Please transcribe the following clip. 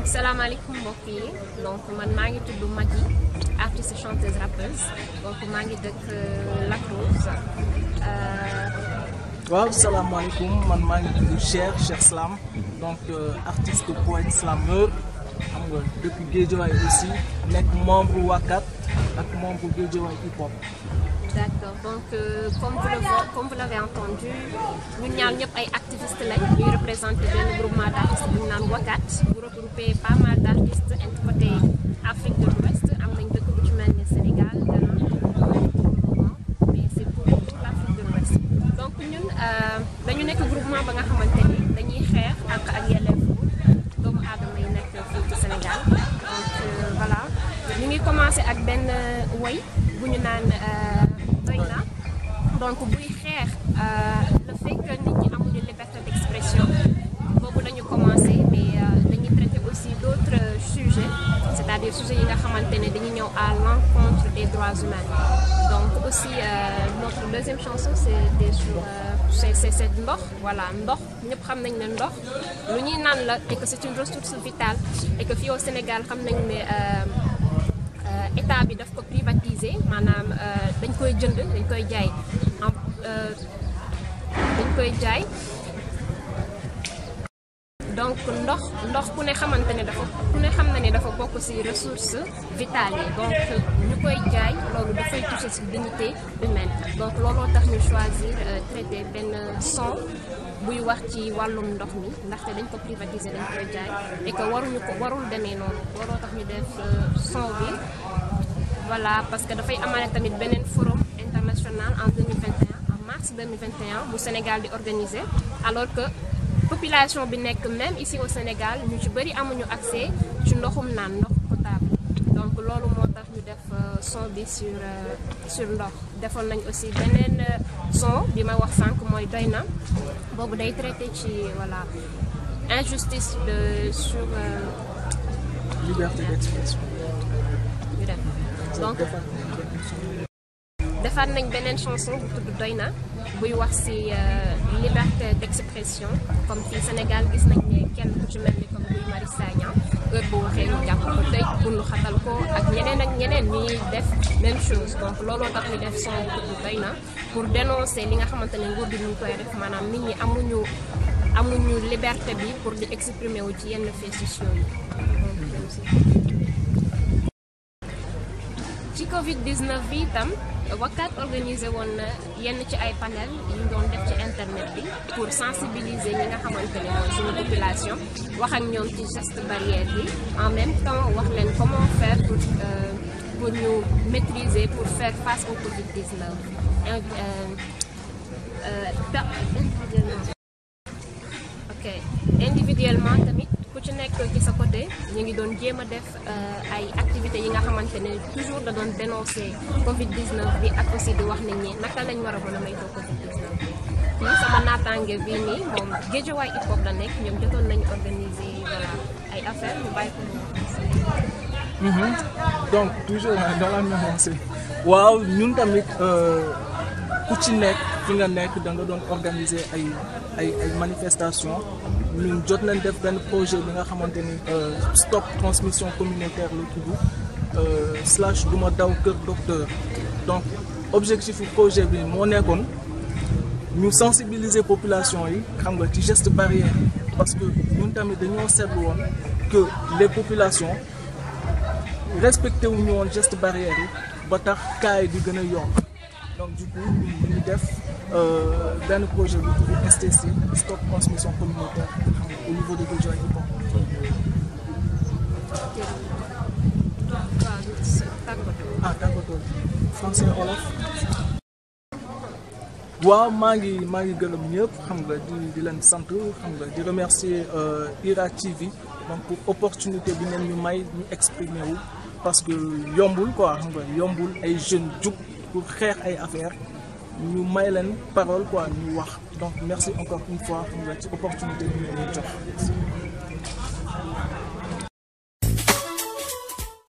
salaamaaleykum mbokk yi donc man maa ngi tudd Maggy artiste chanteuse rappeuse donc maa ngi dëkk Lac Rose. waaw salaamaaleykum man maa ngi tudd Cheikh Cheikh Slam donc artiste poète slameur xam nga depuis Guédiawaye aussi nekk membre Wakat ak membre Guédiawaye hip hop. D'accord donc euh, comme vous le comme vous l'avez entendu ñun ñaar ñëpp ay activistes lañ ñuy représenté benn groupement d'artistes bu ñu naan Wakat bu regroupé pas mal d'artistes côté Afrique de l'Ouest am nañ dëkk bu ci mel ni Sénégal Ghana mais c'est pour toute l'Afrique de l'Ouest donc ñun dañu nekk groupement ba nga xamante ni dañuy xeex ak ak yelleefu doomu aadama yi nekk fii ci Sénégal donc voilà ñu ngi commencé ak benn woy bu ñu naan doy na donc buy xeex le fait que nit ñi amuñu liberté d'expression boobu la ñu commencé mais dañuy traiter aussi d'autres sujets c'est-à-dire sujets yi nga xamante ne dañuy ñëw à l'encontre des droits humains donc aussi notre deuxième chanson c'est sur c'est c'est c'est ndox voilà ndox ñëpp xam nañ ne ndox lu ñuy naan la et que c'est une ressource vitale et que fii au Sénégal xam nañ ne état bi daf ko privatiser maanaam dañ koy jënd dañ koy jaay dañ koy jaay donc ndox ndox ku ne xamante ne dafa ku ne xam na ne dafa bokk ci ressources vitales yi donc ñu koy jaay loolu dafay toucher ci dignité humaine donc looloo tax ñu choisir traiter benn son buy wax ci wàllum ndox mi ndaxte dañ ko privatiser dañ koy jaay et que waruñu ko warul demee noonu looloo tax ñu def son bi voilà parce que dafay amale tamit beneen forum international en 2021 en mars 2021 bu Sénégal di organiser alors que population bi nekk même ici au Sénégal ñu ci bëri amuñu accès ci ndoxum naan ndox potable donc loolu moo tax ñu def son bi sur sur ndox defoon nañ aussi beneen son bi ma wax sànq mooy doy na boobu day traité ci voilà injustice de sur liberté d'expression. ñu dem donc defaat nañ beneen chanson bu tudd doy na buy wax ci liberté d'expression comme fii Sénégal gis nañ ne kenn ku ci mel ni comme Guy Marius Sagna heure bu waxee ñu jàpp ko tëj bunu xatal ko ak ñeneen ak ñeneen ñuy def même chose donc looloo tax ñu def son bu tudd doy na pour dénoncer li nga xamante ne nguur gi ñu koy def maanaam nit ñi amuñu amuñu liberté bi pour di exprimer wu ci yenn faits sociaux yi ci Covid 19 bi itam Wakat organisé woon na yenn ci ay panel yu ñu doon def ci internet bi pour sensibiliser ñi nga xamante ne mooy suñu population wax ak ñoom ci geste barrière bi en même temps wax leen comment faire pour pour ñu maîtriser pour faire face au Covid 19 ok individuellement tamit ku ci nekk ci sa côté ñu ngi doon jéem a def ay activités yi nga xamante ne toujours da doon dénoncer Covid 19 bi ak aussi di wax nit ñi naka lañ war a mën a maytoo Covid 19 bi. fii sama naataange bii nii moom Guédiawaye hip hop la nekk ñoom jotoon nañu organiser voilà ay affaires ñu bàyyi ko mu donc toujours dans la même lancée waaw ñun tamit ku ci nekk fi nga nekk da nga doon organiser ay ay ay manifestations. ñun jot nañ def benn projet bi nga xamante ni stop transmission communautaire la tudd slash du ma daw kër docteur donc objectif projet bi moo nekkoon ñu sensibiliser population yi xam nga ci geste barrière parce que ñun tamit dañoo seetlu woon que les populations respecté wuñu woon geste barrière yi ba tax cas yi di gën a yokk donc du coup ñu def benn projet bu tudd STC stop transmission communautaire au niveau de Guédiawaye hip hop. ah tàggatoo français wolof. waaw maa ngi maa ngi gërëm ñëpp xam nga di di leen sant xam nga di remercier IRA TV donc pour opportunité bi ngeen ñu may ñu exprimer wu parce que yombul quoi xam nga yombul ay jeunes jug pour xeex ay affaires. ñu may leen parole quoi ñu wax donc merci encore une fois xam nga ci opportunité bi ñu jox